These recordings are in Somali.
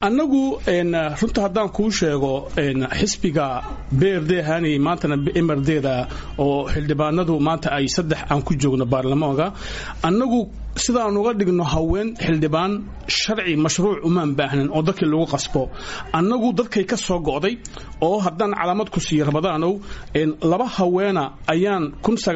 annagu runta haddaan kuu sheego xisbiga brd hani maantana mrda oo xildhibaanadu maanta ay saddex aan ku joogno baarlamaanka annagu sidaan uga dhigno haween xildhibaan sharci mashruuc umaan baahnan oo dadkii lagu qasbo annagu dadkay ka soo go'day oo haddaan calaamad ku siiyo rabadaanow laba haweena ayaan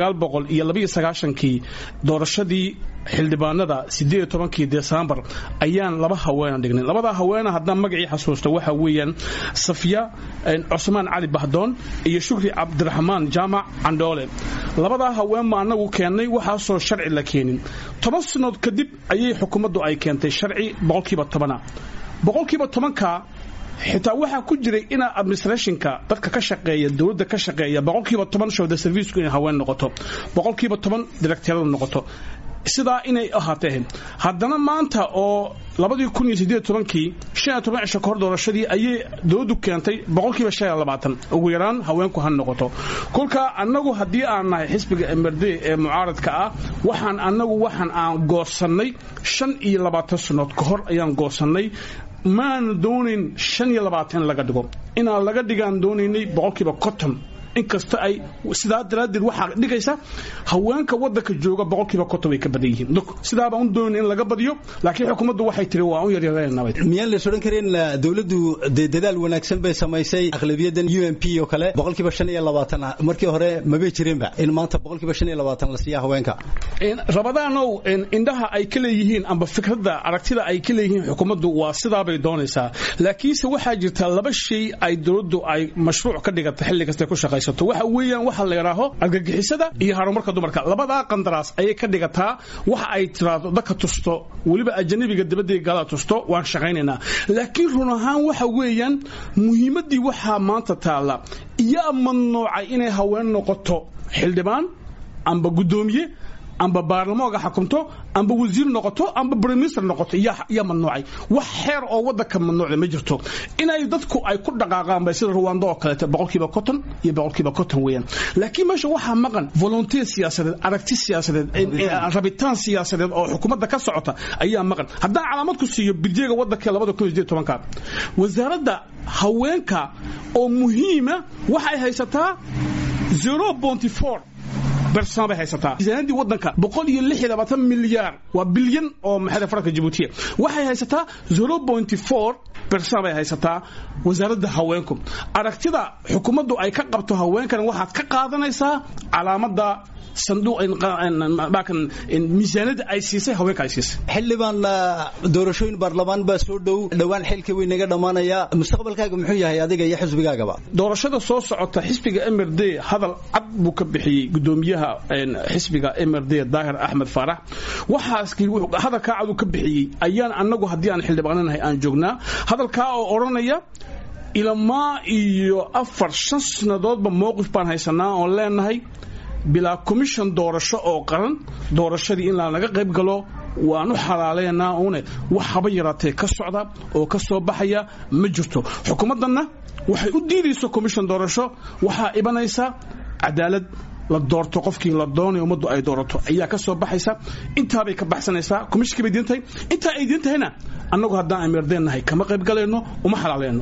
iyo kii doorashadii xildhibaanada sideed tobankii desembar ayaan laba haweena dhignay labadaa haweena haddaan magacii xasuusto waxa weeyaan safya cusmaan cali bahdoon iyo shukri cabdiraxmaan jaamac candhoole labadaa haween ma annagu keennay waxaasoo sharci la keenin toban sannood kadib ayay xukuumaddu ay keentay sharci boqolkiiba tobana boqolkiiba tobanka xitaa waxaa ku jiray inaa administrationka dadka ka shaqeeya dowladda ka shaqeeya boqolkiiba toban showda serviisku inay haween noqoto boqolkiiba toban directeeradu noqoto sidaa inay ahaatee haddana maanta oo labadii kun iyo sideed tobankii shan iyo toban cisho kahor doorashadii ayay dowladdu keentay boqolkiiba shan iyo labaatan ugu yaraan haweenku ha noqoto kolka annagu haddii aan nahay xisbiga mrd ee mucaaradka ah waxaan annagu waxaan aan goosannay shan iyo labaatan sannood ka hor ayaan goosannay maanu doonayn shan iyo labaatan laga dhigo inaan laga dhigaan doonaynay boqolkiiba conton inkasta ay sidaa daraaddeed waxaa dhigaysa haweenka wadanka jooga boqolkiiba konton way ka badan yihiin sidaabaan u doonin in laga badiyo laakiin xukuumaddu waxay tiri waa u yaryareenaba miyaan lays odhan karin dowladdu dee dadaal wanaagsan bay samaysay aqlabiyadan u m p oo kale boqolkiiba shan iyo labaatan markii hore mabay jirinba in maanta boqolkiiba shan iyo labaatan la siiya haweenka rabadaanow indhaha ay ka leeyihiin amba fikradda aragtida ay ka leeyihiin xukuumaddu waa sidaabay doonaysaa laakiinse waxaa jirta laba shay ay dowladdu ay mashruuc ka dhigata xilli kasta ku shaqaysa waxa weeyaan waxa la yidhaaho argagixisada iyo horumarka dumarka labadaa qandaraas ayay ka dhigataa waxa ay tiraado dadka tusto weliba ajanabiga dabadii gaalada tusto waan shaqaynaynaa laakiin run ahaan waxa weeyaan muhiimaddii waxaa maanta taalla iyaa mamnuucay inay haween noqoto xildhibaan amba guddoomiye amba baarlamaanka xakumto amba wasiir noqoto amba briminister noqoto yaa mamnuucay wax xeer oo wadanka mamnuucda ma jirto inay dadku ay ku dhaqaaqaan bay sida ruwando oo kaleeto boqolkiiba konton iyo boqolkiiba konton weeyaan laakiin meesha waxaa maqan volunteer siyaasadeed aragti siyaasadeed rabitaan siyaasadeed oo xukuumadda ka socota ayaa maqan haddaan calaamad ku siiyo biljeega wadanka labada kun iyo sideed tobanka wasaaradda haweenka oo muhiima waxay haysataa zero bonty four bersan bay haysataa miisaanadii wadanka boqol iyo lix iyo labaatan milyaar waa bilyan oo maxay faranka jabuutiya waxay haysataa zero point four bersan bay haysataa wasaaradda haweenku aragtida xukuumaddu ay ka qabto haweenkan waxaad ka qaadanaysaa calaamadda miisaanada ay siisay haweenka ay siisay xildhibaan doorashooyin baarlamaan baa soo dhow dhowaan xilka way naga dhammaanaya mustaqbalkaaga muxuu yahay adiga iyo xisbigaagaba doorashada soo socota xisbiga mrd hadal cad buu ka bixiyey gudoomiyaha xisbiga mrd daahir axmed faarax waxaas hadalkaa cad uu ka bixiyey ayaan annagu haddii aan xildhibaananahay aan joognaa hadalkaa oo odhanaya ilamaa iyo afar shan sannadoodba mowqif baan haysanaa oon leenahay bilaa commission doorasho oo qaran doorashadii in laga qayb galo waanu xalaaleynaa une wax haba yaraatee ka socda oo ka soo baxaya ma jirto xukuumaddanna waxay u diidayso commission doorasho waxaa ibanaysa cadaalad la doorto qofkii la doonay ummaddu ay doorato ayaa ka soo baxaysa intaabay ka baxsanaysaa commishinkii bay diintahay intaa ay diin tahayna annagu haddaan amirdeen nahay kama qayb galayno uma xalaaleyno